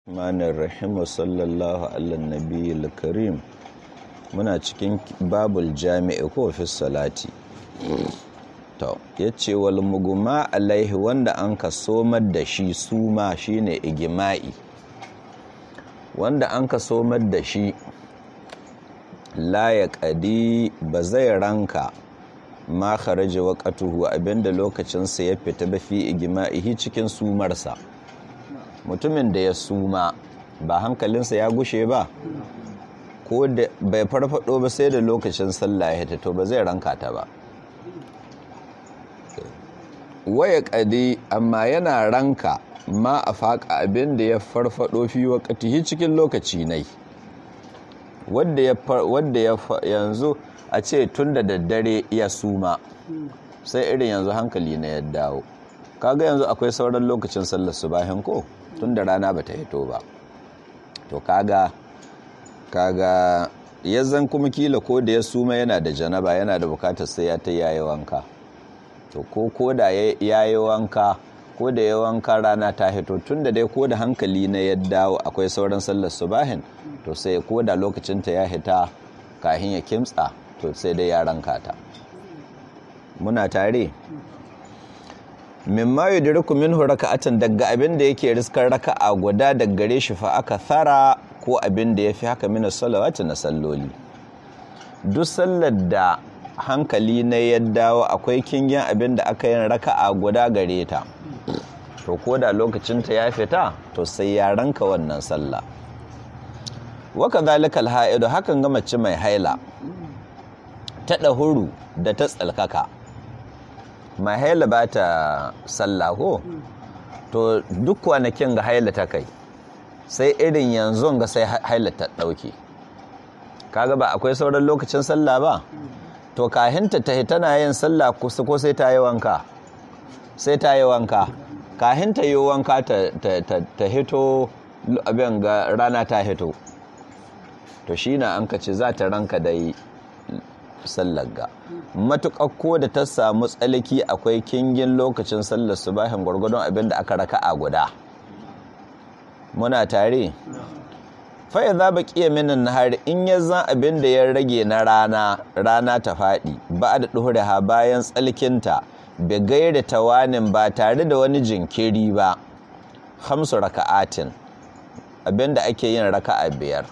Rahmanir Rahim wa sallallahu ala nabiyil karim muna cikin babul jami'i ko fi salati to yace wal muguma alaihi wanda an ka somar da shi suma shine igima'i wanda an ka somar da shi la ya qadi ba zai ranka ma kharaja waqatuhu abinda lokacinsa ya fita ba fi igima'ihi cikin sumarsa mutumin da ya suma ba hankalinsa ya gushe ba ko da bai farfado ba sai da lokacin sallah ya to ba zai ranka ta ba waya kadi amma yana ranka ma a faƙa abin da ya farfado fi waƙatihi cikin lokaci nai wadda ya yanzu a ce tun da daddare ya suma sai irin yanzu hankali na ya dawo kaga yanzu akwai sauran lokacin sallar subahin ko tun da rana bata hito ba to kaga kaga yazan kuma kila ko da ya suma yana da janaba yana da bukatar sai ya ta yayi wanka to ko ko da yayi wanka ko da ya wanka rana ta hito tun da dai ko da hankali na ya dawo akwai sauran sallar subahin to sai ko da lokacin ta ya hita kahin ya kimtsa to sai dai ya ranka ta muna tare mimma yudriku minhu raka'atan daga abin da yake riskar raka'a guda daga gare shi fa aka thara ko abin da yafi haka min salawati na salloli duk sallar da hankali na ya dawo akwai kingin abin da aka yin raka'a guda gare ta to ko da lokacin ta ya fita to sai ya ranka wannan sallah wa kadhalikal ha'idu hakan ga mace mai haila ta dahuru da ta tsalkaka mai haila ba ta sallah ko to duk kwanakin ga haila ta kai sai irin yanzu ga sai haila ta ɗauke kaga ba akwai sauran lokacin sallah ba to kahinta ta tana yin sallah kusa ko sai ta yi wanka sai ta yi wanka kahinta yi wanka ta hito abin ga rana ta hito to shi na an kace za ta ranka dai sallar ga matuƙar ko da ta samu tsaliki akwai kingin lokacin sallar subahin gwargwadon abin da aka raka a guda muna tare fa'i za ba ƙiya minin nahari in ya zan abin da ya rage na rana rana ta faɗi ba da ɗuhure ha bayan tsalkinta bai gaira tawanin ba tare da wani jinkiri ba hamsu raka'atin abin da ake yin raka'a biyar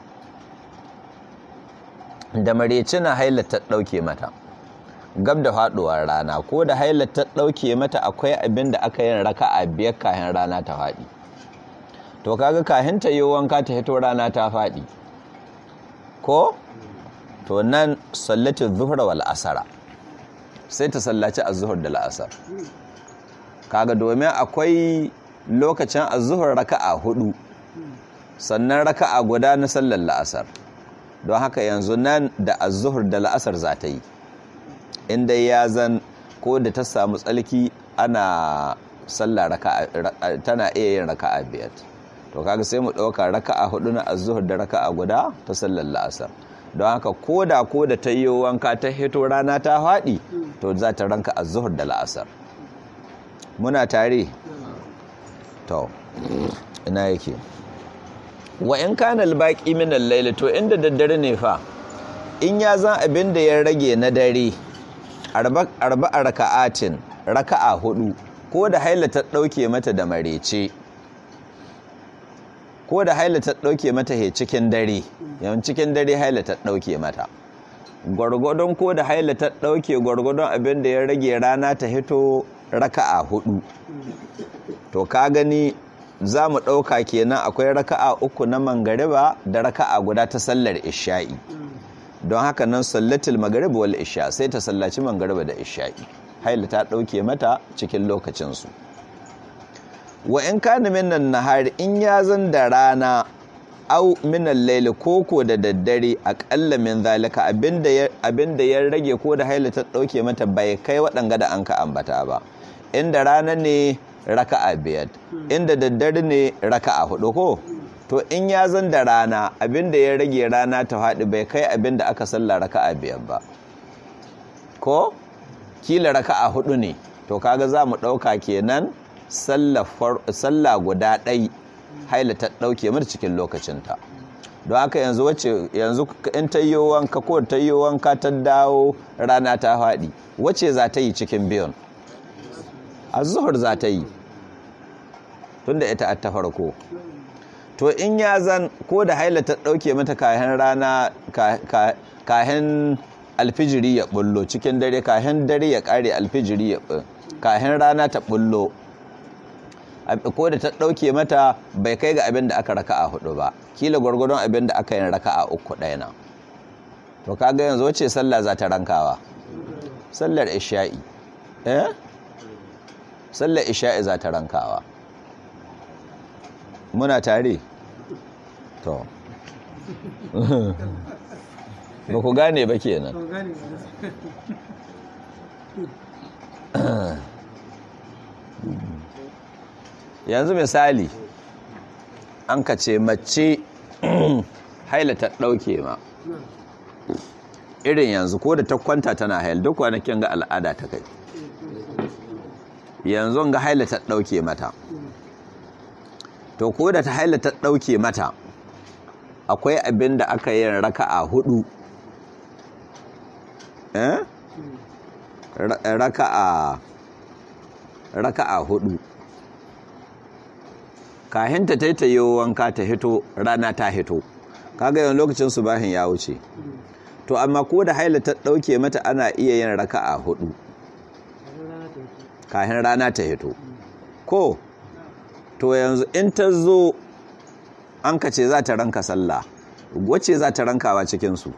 da mareci na hailata ɗauke mata gab da faɗuwar rana ko da hailata ɗauke mata akwai abin da aka yin raka a biyar kayan rana ta faɗi to kaga kahin ta yi wanka ta hito rana ta faɗi ko to nan sallatin zuhra wal asara sai ta sallaci az-zuhr da la'asar kaga domin akwai lokacin az-zuhr raka'a hudu sannan raka'a guda na sallar la'asar don haka yanzu nan da azuhur da la'asar za ta yi inda ya zan ko da ta samu tsalki ana sallah tana iya yin raka'a biyar to kaga sai mu ɗauka raka'a hudu na azuhur da raka'a guda ta sallar la'asar don haka ko da ko da ta yi wanka ta hito rana ta faɗi to za ta ranka azuhur da la'asar muna tare to ina yake wa in kana albaqi min al-layl to inda daddare ne fa in ya zan abin da ya rage na dare arba arba raka'atin raka'a hudu ko da haila ta dauke mata da marece ko da haila ta dauke mata he cikin dare yawan cikin dare haila ta dauke mata gwargwadon ko da haila ta dauke gwargwadon abin da ya rage rana ta hito raka'a hudu to ka gani za mu ɗauka kenan akwai raka'a uku na mangariba da raka'a guda ta sallar isha'i don haka nan sallatul magariba wal isha sai ta sallaci mangariba da isha'i haila ta ɗauke mata cikin lokacinsu wa in kana minan nahari in ya zan da rana au minan laili koko da daddare aƙalla min zalika abinda ya rage ko da haila ta ɗauke mata bai kai waɗanga da an ka ambata ba inda rana ne raka'a biyar inda daddare ne raka'a hudu ko to in ya zan da rana abinda ya rage rana ta haɗu bai kai abinda aka salla raka'a biyar ba ko kila raka'a hudu ne to kaga za mu ɗauka kenan sallah guda ɗai haila ta ɗauke mata cikin lokacinta don haka yanzu wacce yanzu in ta yi wanka ko ta yi wanka ta dawo rana ta faɗi wacce za ta yi cikin biyun a zuhur za ta yi tunda ita ta farko to in ya zan ko da haila ta ɗauke mata kayan rana kayan alfijiri ya bullo cikin dare kayan dare ya ƙare alfijiri ya kayan rana ta bullo ko da ta ɗauke mata bai kai ga abin da aka raka a hudu ba kila gwargwadon abin da aka yin raka a uku ɗaya na to kaga yanzu wace sallah za ta rankawa sallar isha'i eh sallar isha'i za ta rankawa muna tare to ba ku gane ba kenan yanzu misali an ka ce mace haila ta ɗauke ma irin yanzu ko da ta kwanta tana hail duk kwanakin ga al'ada ta kai yanzu ga haila ta ɗauke mata to ko da ta haila ta ɗauke mata akwai abin da aka yi raka'a hudu eh raka'a raka'a hudu kahinta ta ta yi wanka ta hito rana ta hito kaga yawan lokacin subahin ya wuce to amma ko da haila ta ɗauke mata ana iya yin raka'a hudu kahin rana ta hito ko to yanzu in ta zo an ka ce za ta ranka sallah wacce za ta rankawa cikinsu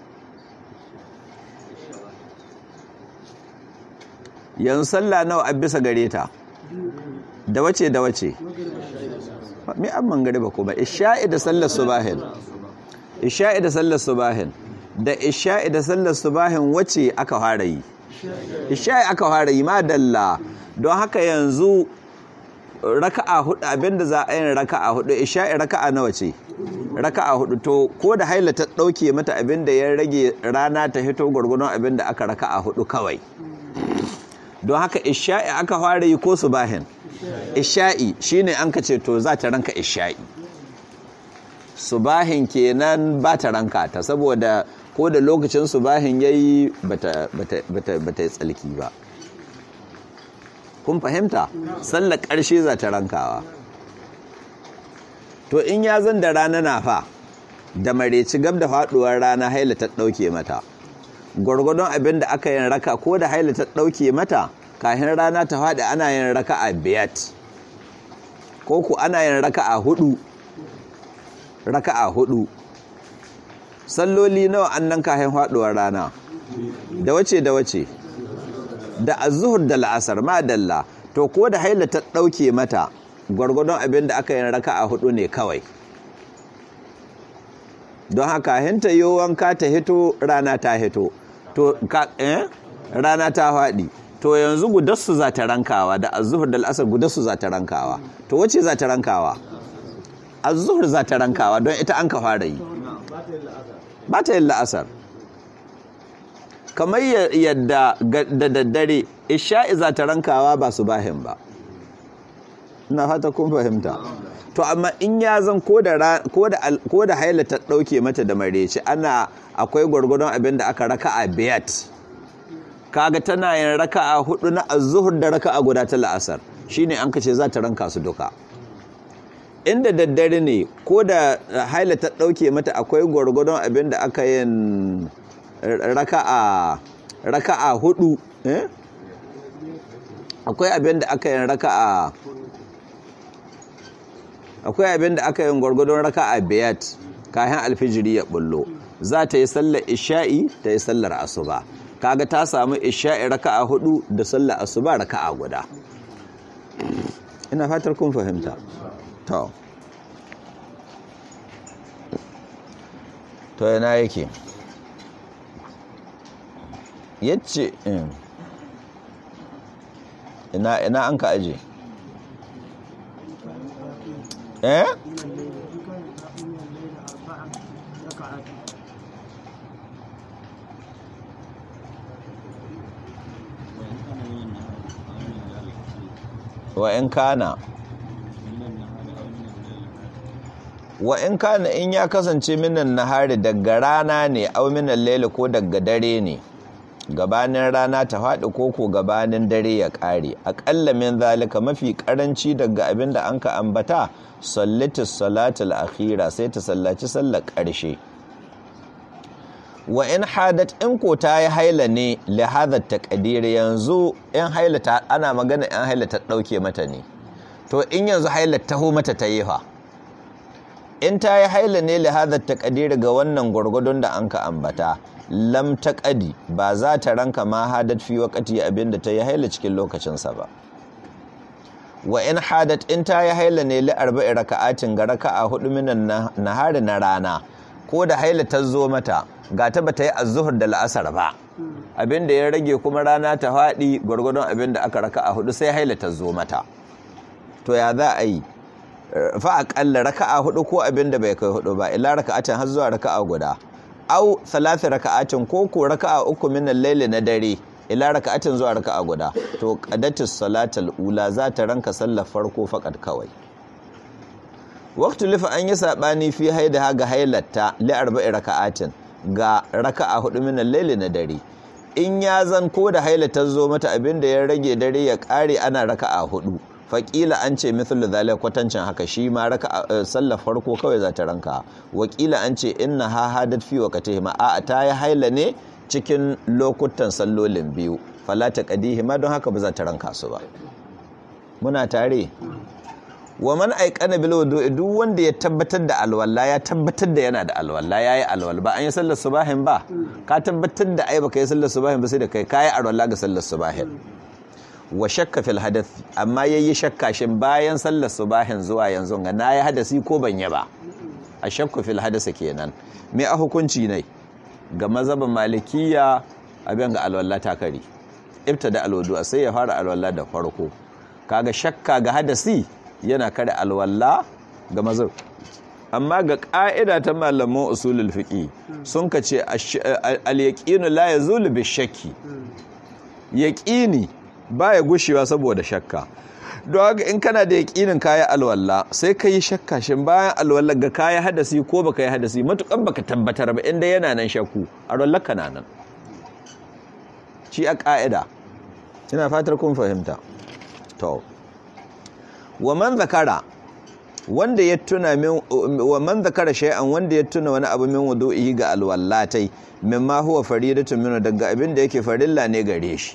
yanzu sallah nawa a bisa gare ta da wace da wace mi an mangare ba kuma isha'i da sallar subahin isha'i da sallar subahin da isha'i da sallar subahin wace aka fara yi isha'i aka fara yi madalla don haka yanzu raka'a hudu abinda za a yin raka'a hudu isha'i raka'a nawa ce raka'a hudu to ko da haila ta dauke mata abinda ya rage rana ta hito gurgurun abinda aka raka'a hudu kawai don haka isha'i aka fara yi ko subahin isha'i shine an ka ce to za ta ranka isha'i subahin kenan ba ta ranka ta saboda ko da lokacin subahin yayi bata bata bata bata yi tsalki ba kun fahimta sallar ƙarshe za ta rankawa to in ya zan da rana na fa da mareci gab da faduwar rana haila ta ɗauke mata gwargwadon abin da aka yin raka ko da haila ta ɗauke mata kahin rana ta faɗi ana yin raka a biyat ko ku ana yin raka a hudu raka a hudu salloli nawa annan kahin faduwar rana da wace da wace da azuhur da la'asar ma dalla to ko da haila ta ɗauke mata gwargwadon abin da aka yin raka a hudu ne kawai don haka hinta yi wanka ta hito rana ta hito to ka eh rana ta faɗi to yanzu gudarsu za ta rankawa da azuhur da la'asar gudarsu za ta rankawa to wace za ta rankawa azuhur za ta rankawa don ita an ka fara yi ba ta yin la'asar kamar yadda da daddare isha'i za ta rankawa ba su bahin ba na fata kun fahimta to amma in ya zan ko da haila ta ɗauke mata da mareci ana akwai gwargwadon abin da aka raka a biyat kaga tana yin raka a hudu na azuhur da raka a guda ta la'asar shine an kace za ta ranka su duka inda daddare ne ko da haila ta ɗauke mata akwai gwargwadon abin da aka yin raka'a raka'a hudu eh akwai abin da aka yin raka'a akwai abin da aka yin gwargwadon raka'a biyat kayan alfijiri ya bullo za ta yi sallar isha'i ta yi sallar asuba kaga ta samu isha'i raka'a hudu da sallar asuba raka'a guda ina fatar kun fahimta to to yana yake yace ina ina an ka aje eh wa in kana wa in kana in ya kasance minan nahari daga rana ne au minan laili ko daga dare ne gabanin rana ta faɗi ko ko gabanin dare ya ƙare aƙalla min zalika mafi ƙaranci daga abin da an ka ambata sallatis salatul akhira sai ta sallaci sallar ƙarshe wa in hadat in ko ta yi haila ne li hadha taqdir yanzu in haila ta ana magana in haila ta dauke mata ne to in yanzu haila taho mata ta yi fa in ta yi haila ne li hadha taqdir ga wannan gurgudun da an ka ambata lam taqadi ba za ta ranka ma hadat fi waqti abinda ta yi haila cikin lokacin sa ba wa in hadat in ta yi haila ne li arba'i raka'atin ga raka'a hudu minan nahari na rana ko da haila ta zo mata ga ta bata yi azuhur da la'asar ba abinda ya rage kuma rana ta faɗi gwargwadon abinda aka raka a hudu sai haila ta zo mata to ya za a yi fa aƙalla raka'a hudu ko abinda bai kai hudu ba ila raka'atin har zuwa raka'a guda au salati raka'atin ko ko raka'a uku min al-layli na dare ila raka'atin zuwa raka'a guda to qadatus salatul ula za ta ranka sallar farko fakat kawai waktu lifa an yi saɓani fi haida ga hailatta li arba'i raka'atin ga raka'a hudu min al-layli na dare in ya zan ko da hailata zo mata abinda ya rage dare ya kare ana raka'a hudu faƙila an ce mithlu zalika kwatancin haka shi ma raka'a sallar farko kawai za ta ranka wakila an ce inna ha hadat fi waqtihi ma a ta yi haila ne cikin lokutan sallolin biyu fala ta qadihi ma don haka ba za ta ranka su ba muna tare wa man aikana bil wudu'i duk wanda ya tabbatar da alwala ya tabbatar da yana da alwala yayi alwala ba an yi sallar subahin ba ka tabbatar da ai baka yi sallar subahin ba sai da kai kai alwala ga sallar subahin wa shakka fil hadath amma yayi shakka shin bayan sallar subahin zuwa yanzu ga nayi hadasi ko ban yi ba a shakku fil hadasa kenan me a hukunci ne ga mazhabin malikiya abin ga alwala ta kari ibtada alwudu sai ya fara alwala da farko kaga shakka ga hadasi yana kare alwalla ga mazur amma ga ƙa'ida ta malaman usulul fiqi sun ka ce al-yaqinu la yazulu bi shakki yaqini baya gushewa saboda shakka don haka in kana da yaqinin kayi alwalla sai ka yi shakka shin bayan alwalla ga kayi hadasi ko baka yi hadasi matukan baka tabbatar ba inda yana nan shakku alwallar ka nan shi a ƙa'ida ina fatar kun fahimta to wa man zakara wanda ya tuna min wa man zakara shay'an wanda ya tuna wani abu min wudu'i ga alwallatai mimma huwa faridatun min daga abin da yake farilla ne gare shi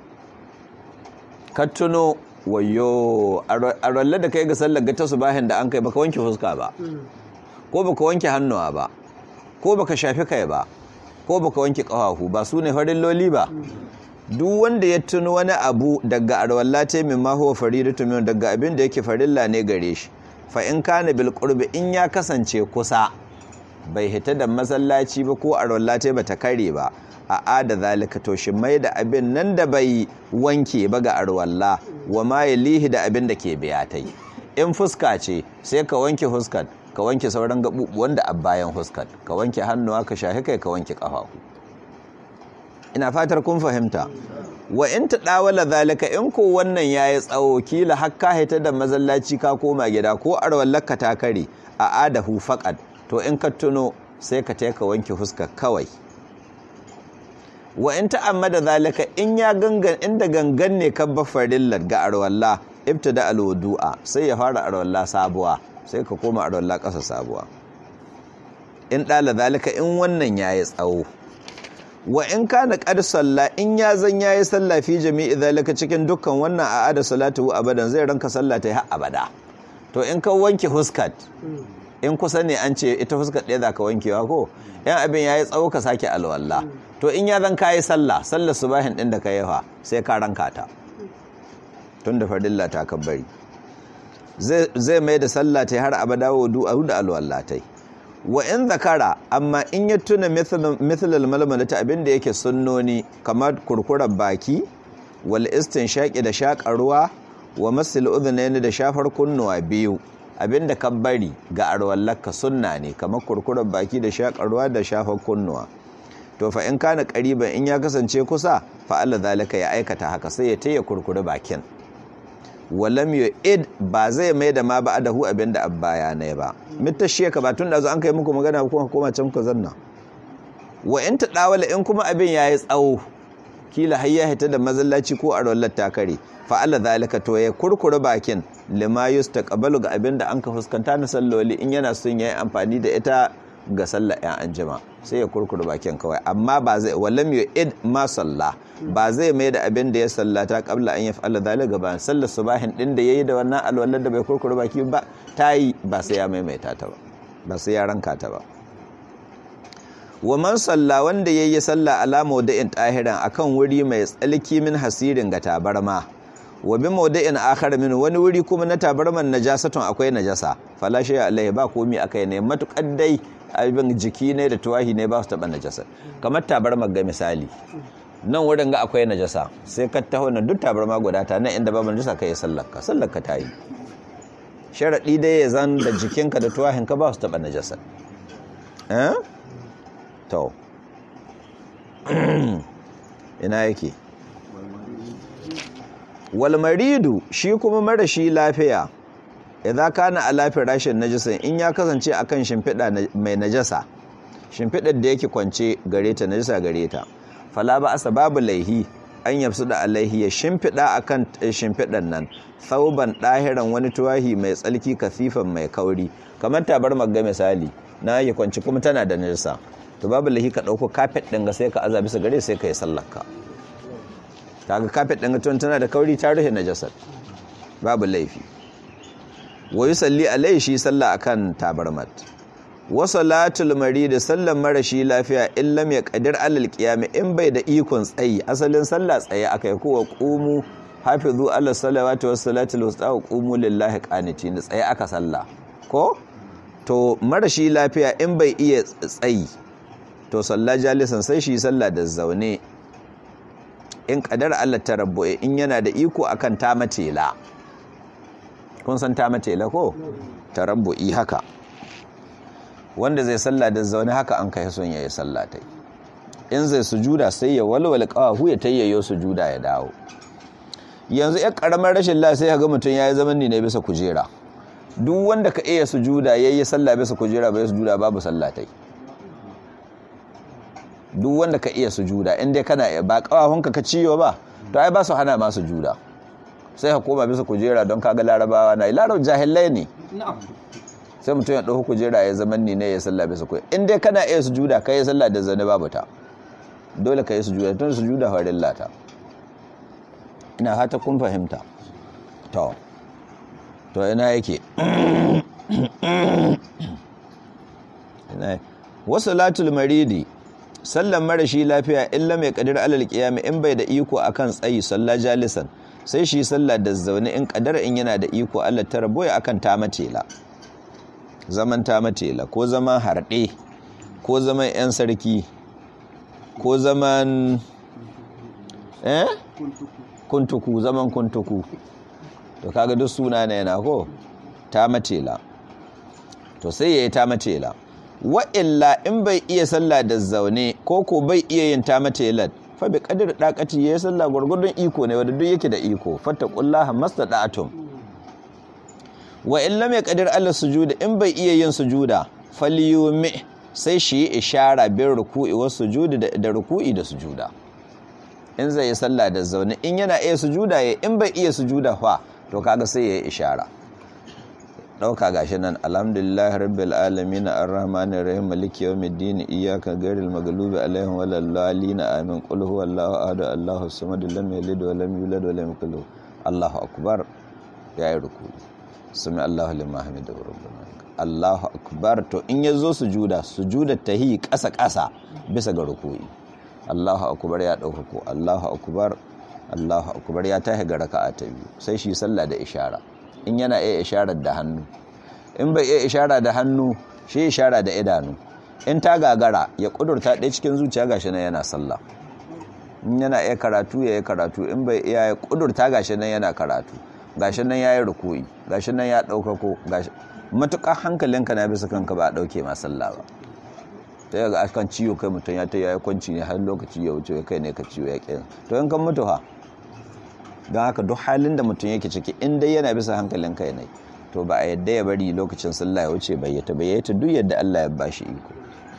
ka tuno wayo arwalla da kai ga sallar ga tasbahin da an kai baka wanke fuska ba ko baka wanke hannuwa ba ko baka shafi kai ba ko baka wanke kafafu ba su ne farilloli ba duk wanda ya tuno wani abu daga arwalla ta min ma huwa faridatu min daga abin da yake farilla ne gare shi fa in kana bil qurbi in ya kasance kusa bai hita da masallaci ba ko arwalla ta bata kare ba a ada zalika to shi mai da abin nan da bai wanke ba ga arwalla wa ma yalihi da abin da ke biya tai in fuska ce sai ka wanke fuskar ka wanke sauran gabubuwan da a bayan fuskar ka wanke hannuwa ka shahi kai ka wanke kafafu ina fatar kun fahimta wa in ta dawala zalika in ko wannan yayi tsawo kila hakka hita da mazallaci ka koma gida ko arwallaka ta kare a adahu faqad to in ka tuno sai ka taika wanke fuska kawai wa in ta'ammada zalika in ya gangan inda gangan ne kan bafarillar ga arwalla ibtada alwudu'a sai ya fara arwalla sabuwa sai ka koma arwalla ƙasa sabuwa in dala zalika in wannan yayi tsawo wa in kana qad salla in ya zan yayi salla fi jami'i zalika cikin dukkan wannan a'ada salatu abadan zai ranka salla ta har abada to in ka wanke huskat in kusa ne an ce ita huskat ɗaya za ka wankewa ko yan abin yayi tsawo ka sake alwala to in ya zan kayi sallah sallar subahin din da ka yi fa sai ka ranka ta tun da fardilla ta kabbari zai mai da sallah ta har abada wudu da alwala tai wa in zakara amma in ya tuna mithlal malmalata abinda yake sunnoni kamar kurkurar baki wal istinshaqi da shaƙar ruwa wa masil udhunaini da shafar kunnuwa biyu abinda ka bari ga arwallaka sunna ne kamar kurkurar baki da shaƙar ruwa da shafar kunnuwa to fa in kana qariban in ya kasance kusa fa Allah zalika ya aikata haka sai ya taya kurkure bakin walam yu'id ba zai mai da ma ba adahu abinda abbaya ne ba mitashiya ka ba tun da zo an kai muku magana kuma koma can ku zanna wa in ta dawala in kuma abin yayi tsawo kila har ya hita da mazallaci ko a rollar takare fa Allah zalika to ya kurkure bakin lima yustaqbalu ga abin da an ka fuskanta na salloli in yana son yayi amfani da ita ga sallar yan anjima sai ya kurkure bakin kawai amma ba zai wallam yu'id ma salla ba zai mai da abin da ya sallata qabla an yaf'ala zalika ba sallar subahin din da yayi da wannan alwallar da bai kurkure baki ba tayi ba sai ya maimaita ta ba ba sai ya ranka ta ba wa man salla wanda yayi salla ala mawda'in tahiran akan wuri mai tsalki min hasirin ga tabarma wa bi mawda'in akhar min wani wuri kuma na tabarman najasatun akwai najasa fala shay alaihi ba komi akai ne matukar dai abin jiki ne da tuwahi ne ba su taba najasa kamar tabarmar ga misali nan wurin ga akwai najasa sai ka taho na duk tabarma guda ta nan inda babu najasa kai sallar ka sallar ka tayi sharadi dai ya zan da jikinka da tuwahinka ba su taba najasa eh to ina yake walmaridu shi kuma marashi lafiya idza kana ala firashin najisin in ya kasance akan shimfiɗa mai najasa shimfiɗar da yake kwance gare ta najasa gare ta fala ba asa babu laihi an yafsu da alaihi ya shimfiɗa akan shimfiɗan nan sauban ɗahiran wani tuwahi mai tsalki kasifan mai kauri kamar tabar magga misali na yake kwance kuma tana da najasa to babu laihi ka ɗauko kafet ɗin ga sai ka aza bisa gare sai ka yi sallarka kaga kafet ɗin ga tana da kauri ta rufe najasar babu laifi wa yusalli alaihi shi sallah akan tabarmat wa salatul marid sallan marashi lafiya in lam yaqdir alal qiyam in bai da ikon tsayi asalin sallah tsaye akai ko wa qumu hafizu ala salawati was salatul wusta wa qumu lillahi qanitin tsaye aka sallah ko to marashi lafiya in bai iya tsayi to salla jalisan sai shi sallah da zaune in kadar Allah ta rabbu'e in yana da iko akan ta matela kun san ta matela ko ta rabbu'i haka wanda zai sallah da zaune haka an kai son yayi sallah tai in zai sujuda sai ya walwala qawahu ya tayyayo sujuda ya dawo yanzu ya karamar rashin lafiya sai ga mutum yayi zaman ne bisa kujera duk wanda ka iya sujuda yayi sallah bisa kujera bai sujuda babu sallah tai duk wanda ka iya sujuda in dai kana ba kawahunka ka ciyo ba to ai ba su hana ma sujuda sai ka koma bisa kujera don kaga larabawa na larab jahilai ne sai mutum ya ɗauki kujera ya zaman ni ne ya salla bisa kujera in dai kana iya sujuda ka yi salla da zane babu ta dole ka yi sujuda tun sujuda farin lata ina hata kun fahimta to to ina yake wasu latul maridi sallan marashi lafiya illa mai kadir alal qiyam in bai da iko akan tsayi salla jalisan sai shi salla da zaune in kadar in yana da iko Allah ta raboya akan ta matela zaman ta matela ko zaman harɗe ko zaman yan sarki ko zaman eh kuntuku zaman kuntuku to kaga duk suna ne yana ko ta matela to sai yayi ta matela wa'illa in bai iya sallah da zaune ko ko bai iya yin ta matelat fa bi qadir daqati yayi sallah gurgurdun iko ne wanda duk yake da iko fattaqullaha mastada'atum wa in lam yaqdir ala sujuda in bai iya yin sujuda falyumi sai shi ishara bin ruku'i wa sujudi da ruku'i da sujuda in zai yi sallah da zaune in yana iya sujuda ya in bai iya sujuda fa to kaga sai yayi ishara ɗauka gashi nan alhamdulillah rabbil alamin arrahmanir rahim maliki yawmiddin iyyaka ghairil maghlubi alaihim waladdallin amin qul huwallahu ahad allahus samad lam yalid wa lam yulad wa lam yakul allahu akbar yayi ruku sami allahu liman hamidahu rabbana allahu akbar to in yazo sujuda sujuda tahi kasa kasa bisa ga ruku'i allahu akbar ya dauka ko allahu akbar allahu akbar ya tahi ga raka'a ta biyu sai shi sallah da ishara in yana iya isharar da hannu in bai iya ishara da hannu shi ishara da idanu in ta gagara ya kudurta ɗaya cikin zuciya gashi nan yana sallah in yana iya karatu ya yi karatu in bai iya ya kudurta gashi nan yana karatu gashi nan ya yi rukuyi gashi nan ya ɗaukako gashi matuƙar hankalinka na bisa kanka ba a ɗauke ma sallah ba ta yaga akan ciwo kai mutum ya ta yayi kwanci ne har lokaci ya wuce kai ne ka ciwo ya ƙin to in kan mutu ha don haka duk halin da mutum yake ciki in dai yana bisa hankalin kai ne to ba a yadda ya bari lokacin sallah ya wuce bayyata bayyata duk yadda Allah ya bashi iko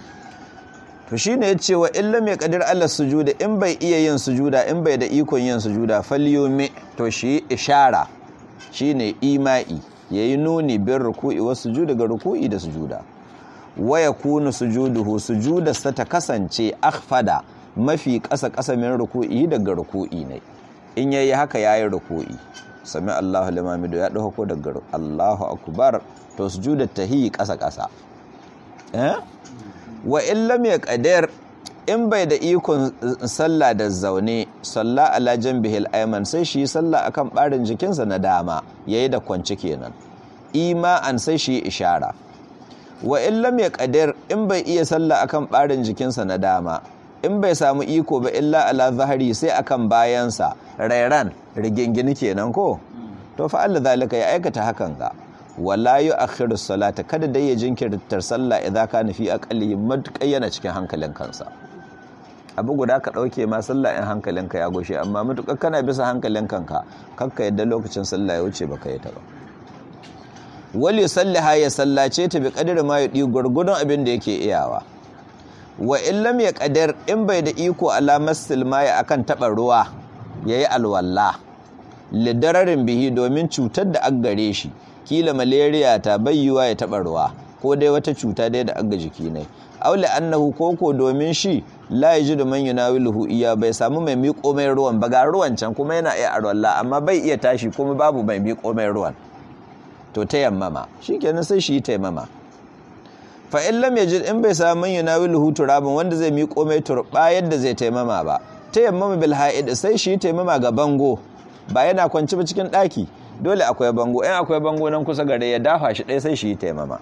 to shine yace wa illa mai qadir Allah sujuda in bai iya yin sujuda in bai da ikon yin sujuda falyumi to shi ishara shine ima'i yayi nuni bin ruku'i wa sujuda ga ruku'i da sujuda wa yakunu sujuduhu sujudarsa ta kasance akhfada mafi ƙasa ƙasa min ruku'i daga ruku'i ne in yayi haka yayi ruku'i sami Allahu liman ya dauko ko daga Allahu akbar to sujudar tahi ƙasa ƙasa eh wa in lam yaqdir in bai da ikon sallah da zaune salla ala janbihil ayman sai shi sallah akan barin jikinsa na dama yayi da kwanci kenan ima'an sai shi ishara wa in lam yaqdir in bai iya sallah akan barin jikinsa na dama in bai samu iko ba illa ala zahari sai akan bayansa rairan rigingini kenan ko to fa Allah zalika ya aikata hakan ga wala yu'akhiru salata kada dai ya jinkirtar sallah idan ka nufi aqalli matukai yana cikin hankalin kansa abu guda ka dauke ma sallah in hankalinka ya goshe amma matukar kana bisa hankalin kanka kakka yadda lokacin sallah ya wuce baka yi ta ba wali sallaha ya sallace ta bi kadiri ma yudi gurgudun abin da yake iyawa wa illam ya kadar in bai da iko alamar silmaya akan taɓa ruwa ya yi alwalla lidararin bihi domin cutar da aggare shi kila malaria ta bayyuwa ya taɓa ruwa ko dai wata cuta dai da agga jiki ne aule annahu koko domin shi la yajidu man yunawiluhu iya bai samu mai miƙo mai ruwan ba ga ruwan can kuma yana iya alwalla amma bai iya tashi kuma babu mai miƙo mai ruwan to ta yammama shikenan sai shi ta yammama fa in lam yajid in bai samu man yunawiluhu turabun wanda zai miƙo mai turba yadda zai taimama ba tayammama bil ha'id sai shi taimama ga bango ba yana kwanci ba cikin ɗaki dole akwai bango in akwai bango nan kusa gare ya dafa shi ɗaya sai shi taimama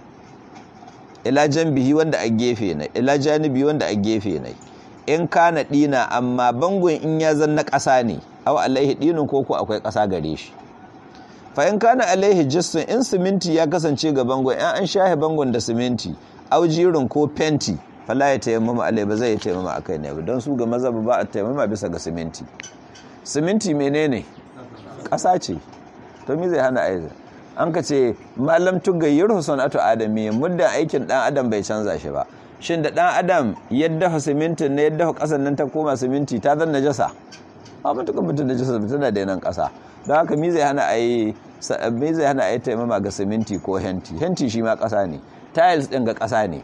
ila janbihi wanda a gefe ne ila janibi wanda a gefe ne in kana dina amma bangon in ya zanna ƙasa ne aw alaihi dinin koko akwai ƙasa gare shi fa in kana alaihi jissun in siminti ya kasance ga bangon in an shahe bangon da siminti au jirin ko fenti fala ya tayammama alai ba zai tayammama akai ne ba don su ga maza ba a tayammama bisa ga siminti siminti menene ƙasa ce to me zai hana aiza an ka ce malam tugayyar husanatu adami muddin aikin dan adam bai canza shi ba shin da dan adam yadda simintin ne yadda kasan nan ta koma siminti ta zan najasa a matukan mutum najasa tana da nan kasa don haka mi zai hana ayi mi zai hana ayi taimama ga siminti ko henti henti shi ma kasa ne tiles din ga kasa ne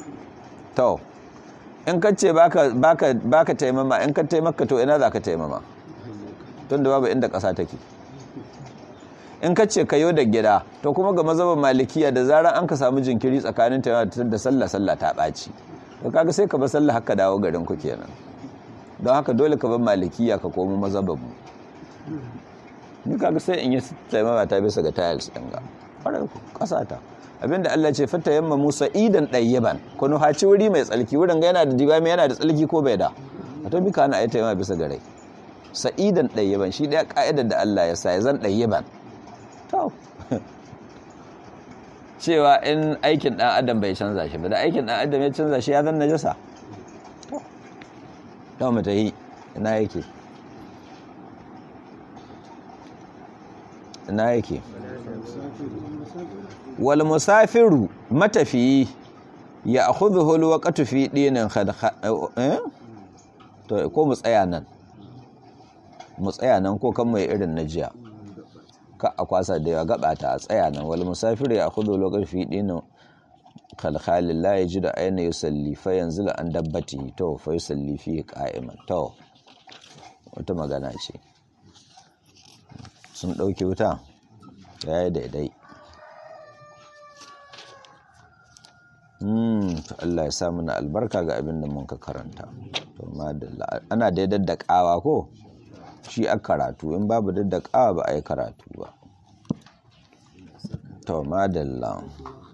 to in ka ce baka baka baka taimama in ka taimaka to ina za ka taimama tunda babu inda kasa take in ka ce kayo da gida to kuma ga mazhaban malikiya da zarar an ka samu jinkiri tsakanin ta da sallah sallah ta ɓaci to kaga sai ka bar sallah haka dawo garin ku kenan don haka dole ka bar malikiya ka komo mazhaban mu ni kaga sai in yi taimama ta bisa ga tiles din ga fara kasa ta abinda Allah ce fata yamma Musa idan ɗayyaban ku nuhaci wuri mai tsalki wurin ga yana da dibami yana da tsalki ko bai da a to bika ana ayi taimama bisa ga rai sa'idan ɗayyaban shi ɗaya ka'idar da Allah ya sa ya zan ɗayyaban to cewa in aikin ɗan adam bai canza shi ba da aikin ɗan adam ya canza shi ya zan najasa to mu yi ina yake ina yake wal musafiru matafiyi ya akhudhu al waqtu fi dinin khad eh to ko mu tsaya nan mu tsaya nan ko kan mai irin na jiya ka a kwasa da yawa gabata a tsaya nan wal musafir ya khudu lokal fi dinu khalkhalil la yajidu ayna yusalli fa yanzila an dabbati to fa yusalli fi qa'iman to wata magana ce sun dauke wuta yayi daidai hmm to Allah ya sa mana albarka ga abin da mun ka karanta to madalla ana daidai da kawa ko shi a karatu in babu daddakawa ba a yi karatu ba to madalla